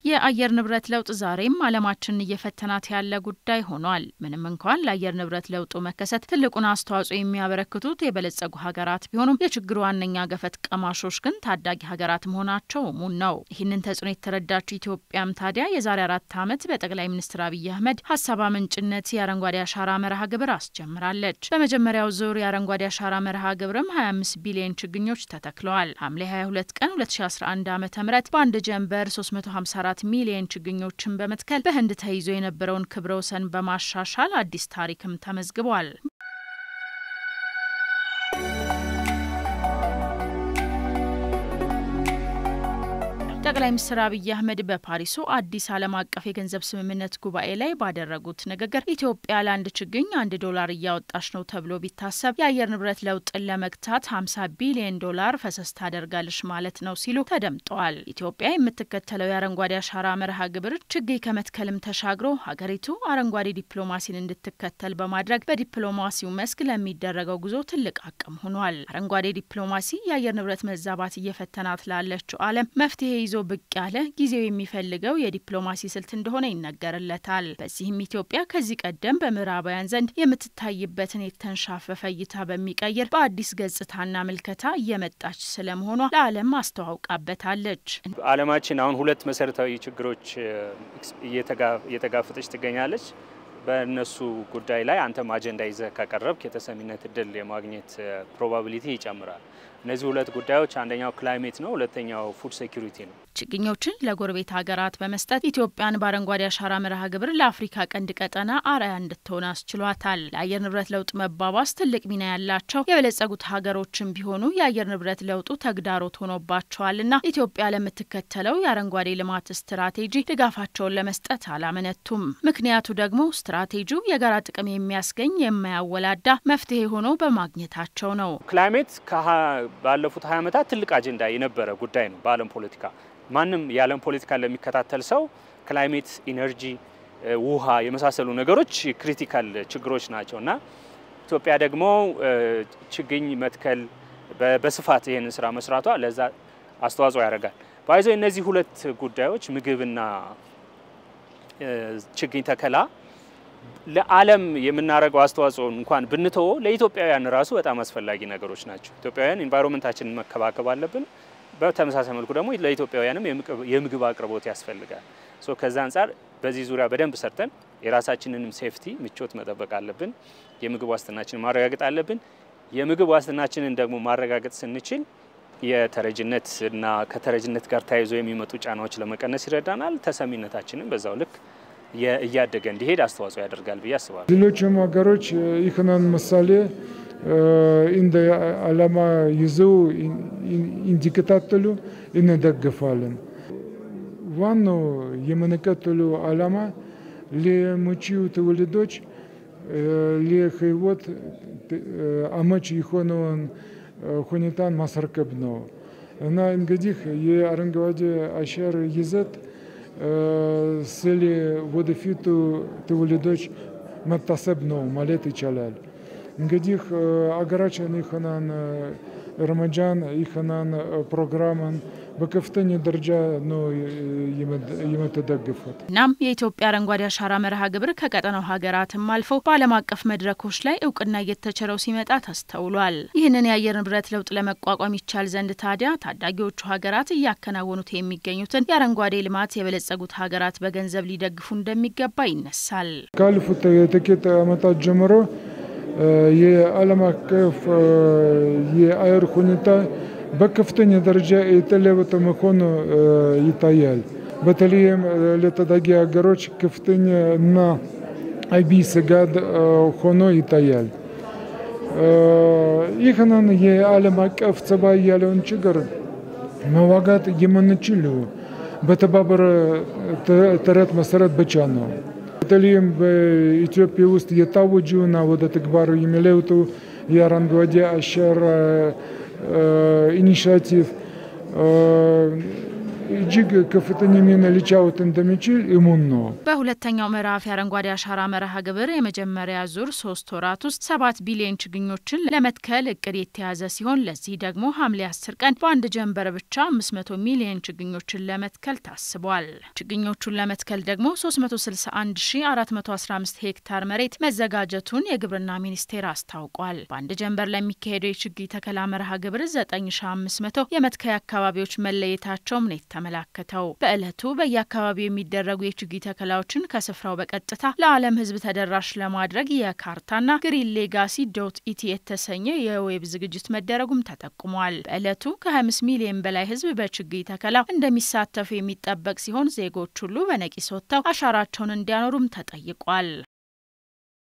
የአየር ንብረት ለውጥ ዛሬም ዓለማችንን እየፈተናት ያለ ጉዳይ ሆኗል። ምንም እንኳን ለአየር ንብረት ለውጡ መከሰት ትልቁን አስተዋጽኦ የሚያበረክቱት የበለጸጉ ሀገራት ቢሆኑም የችግሩ ዋነኛ ገፈት ቀማሾች ግን ታዳጊ ሀገራት መሆናቸው እሙን ነው። ይህንን ተጽዕኖ የተረዳችው ኢትዮጵያም ታዲያ የዛሬ አራት ዓመት በጠቅላይ ሚኒስትር አብይ አህመድ ሀሳብ አመንጭነት የአረንጓዴ አሻራ መርሃ ግብር አስጀምራለች። በመጀመሪያው ዙር የአረንጓዴ አሻራ መርሃ ግብርም 25 ቢሊዮን ችግኞች ተተክለዋል። ሐምሌ 22 ቀን 2011 ዓ ም በአንድ ጀንበር 354 ሚሊዮን ችግኞችን በመትከል በህንድ ተይዞ የነበረውን ክብረ ወሰን በማሻሻል አዲስ ታሪክም ተመዝግቧል። ጠቅላይ ሚኒስትር አብይ አህመድ በፓሪሱ አዲስ ዓለም አቀፍ የገንዘብ ስምምነት ጉባኤ ላይ ባደረጉት ንግግር ኢትዮጵያ ለአንድ ችግኝ አንድ ዶላር እያወጣች ነው ተብሎ ቢታሰብ የአየር ንብረት ለውጥን ለመግታት 50 ቢሊዮን ዶላር ፈሰስ ታደርጋለች ማለት ነው ሲሉ ተደምጠዋል። ኢትዮጵያ የምትከተለው የአረንጓዴ አሻራ መርሃ ግብር ችግኝ ከመትከልም ተሻግሮ ሀገሪቱ አረንጓዴ ዲፕሎማሲን እንድትከተል በማድረግ በዲፕሎማሲው መስክ ለሚደረገው ጉዞ ትልቅ አቅም ሆኗል። አረንጓዴ ዲፕሎማሲ የአየር ንብረት መዛባት እየፈተናት ላለችው ዓለም መፍትሄ ይዞ ብቅ ያለ ጊዜው የሚፈልገው የዲፕሎማሲ ስልት እንደሆነ ይነገርለታል። በዚህም ኢትዮጵያ ከዚህ ቀደም በምዕራባውያን ዘንድ የምትታይበትን የተንሻፈፈ እይታ በሚቀይር በአዲስ ገጽታና ምልከታ እየመጣች ስለመሆኗ ለዓለም አስተዋውቃበታለች። ዓለማችን አሁን ሁለት መሰረታዊ ችግሮች እየተጋፈጠች ትገኛለች። በእነሱ ጉዳይ ላይ አንተም አጀንዳ ይዘህ ካቀረብክ የተሰሚነት እድል የማግኘት ፕሮባቢሊቲ ይጨምራል። እነዚህ ሁለት ጉዳዮች አንደኛው ክላይሜት ነው፣ ሁለተኛው ፉድ ሴኩሪቲ ነው። ችግኞችን ለጎረቤት ሀገራት በመስጠት ኢትዮጵያን በአረንጓዴ አሻራ መርሃ ግብር ለአፍሪካ ቀንድ ቀጠና አርአያ እንድትሆን አስችሏታል። ለአየር ንብረት ለውጥ መባባስ ትልቅ ሚና ያላቸው የበለጸጉት ሀገሮችም ቢሆኑ የአየር ንብረት ለውጡ ተግዳሮት ሆኖባቸዋልና ኢትዮጵያ ለምትከተለው የአረንጓዴ ልማት ስትራቴጂ ድጋፋቸውን ለመስጠት አላመነቱም። ምክንያቱ ደግሞ ስትራቴጂው የጋራ ጥቅም የሚያስገኝ የማያወላዳ መፍትሄ ሆኖ በማግኘታቸው ነው። ክላይሜት ባለፉት ሀያ ዓመታት ትልቅ አጀንዳ የነበረ ጉዳይ ነው በዓለም ፖለቲካ ማንም የዓለም ፖለቲካ ለሚከታተል ሰው ክላይሜት፣ ኢነርጂ፣ ውሃ የመሳሰሉ ነገሮች ክሪቲካል ችግሮች ናቸው እና ኢትዮጵያ ደግሞ ችግኝ መትከል በስፋት ይህንን ስራ መስራቷ ለዛ አስተዋጽኦ ያደርጋል። ባይዞ እነዚህ ሁለት ጉዳዮች ምግብና ችግኝ ተከላ ለዓለም የምናደርገው አስተዋጽኦ እንኳን ብንተወ ለኢትዮጵያውያን ራሱ በጣም አስፈላጊ ነገሮች ናቸው። ኢትዮጵያውያን ኢንቫይሮንመንታችንን መከባከብ አለብን። በተመሳሳይ መልኩ ደግሞ ለኢትዮጵያውያንም የምግብ አቅርቦት ያስፈልጋል። ሶ ከዛ አንጻር በዚህ ዙሪያ በደንብ ሰርተን የራሳችንንም ሴፍቲ ምቾት መጠበቅ አለብን። የምግብ ዋስትናችንን ማረጋገጥ አለብን። የምግብ ዋስትናችንን ደግሞ ማረጋገጥ ስንችል የተረጅነት እና ከተረጅነት ጋር ተያይዞ የሚመጡ ጫናዎች ለመቀነስ ይረዳናል። ተሰሚነታችንን በዛው ልክ እያደገ እንዲሄድ አስተዋጽኦ ያደርጋል ብዬ አስባለሁ። ሌሎችም ሀገሮች ይህንን ምሳሌ እንደ ዓላማ ይዘው እንዲከታተሉ እንደግፋለን። ዋናው የምንከተሉ ዓላማ ለመጪው ትውልዶች ለሕይወት አመች የሆነውን ሁኔታን ማስረከብ ነው እና እንግዲህ የአረንጓዴ አሻራ ይዘት ስለ ወደፊቱ ትውልዶች መታሰብ ነው ማለት ይቻላል። እንግዲህ አገራችን ይህንን እርምጃን ይህንን ፕሮግራምን በከፍተኛ ደረጃ ነው የምትደግፉት። እናም የኢትዮጵያ አረንጓዴ አሻራ መርሃ ግብር ከቀጠናው ሀገራትም አልፎ በዓለም አቀፍ መድረኮች ላይ እውቅና እየተቸረው ሲመጣ ተስተውሏል። ይህንን የአየር ንብረት ለውጥ ለመቋቋም ይቻል ዘንድ ታዲያ ታዳጊዎቹ ሀገራት እያከናወኑት የሚገኙትን የአረንጓዴ ልማት የበለጸጉት ሀገራት በገንዘብ ሊደግፉ እንደሚገባ ይነሳል። ካለፉት ጥቂት ዓመታት ጀምሮ የዓለም አቀፍ የአየር ሁኔታ በከፍተኛ ደረጃ የተለወጠ መሆኑ ይታያል። በተለይም ለታዳጊ ሀገሮች ከፍተኛ እና አቢ ስጋት ሆኖ ይታያል። ይህንን የዓለም አቀፍ ጸባይ ያለውን ችግር መዋጋት የምንችለው በተባበረ ጥረት መሰረት ብቻ ነው። በተለይም በኢትዮጵያ ውስጥ የታወጁና ወደ ተግባር የሚለውጡ የአረንጓዴ አሻራ ኢኒሽቲቭ እጅግ ከፍተኛ ሚና ሊጫወት እንደሚችል እሙን ነው። በሁለተኛው ምዕራፍ የአረንጓዴ አሻራ መርሃ ግብር የመጀመሪያ ዙር ሶስት ወራት ውስጥ ሰባት ቢሊዮን ችግኞችን ለመትከል እቅድ የተያዘ ሲሆን ለዚህ ደግሞ ሐምሌ አስር ቀን በአንድ ጀንበር ብቻ አምስት መቶ ሚሊዮን ችግኞችን ለመትከል ታስቧል። ችግኞቹን ለመትከል ደግሞ 361415 ሄክታር መሬት መዘጋጀቱን የግብርና ሚኒስቴር አስታውቋል። በአንድ ጀንበር ለሚካሄደው የችግኝ ተከላ መርሃ ግብር 9500 የመትከያ አካባቢዎች መለየታቸውም ነው የተመላከተው። በዕለቱ በየአካባቢው የሚደረጉ የችግኝ ተከላዎችን ከስፍራው በቀጥታ ለዓለም ሕዝብ ተደራሽ ለማድረግ የካርታና ግሪን ሌጋሲ ዶት ኢቲ የተሰኘ የዌብ ዝግጅት መደረጉም ተጠቁሟል። በዕለቱ ከ25 ሚሊዮን በላይ ሕዝብ በችግኝ ተከላው እንደሚሳተፉ የሚጠበቅ ሲሆን ዜጎች ሁሉ በነቂስ ወጥተው አሻራቸውን እንዲያኖሩም ተጠይቋል።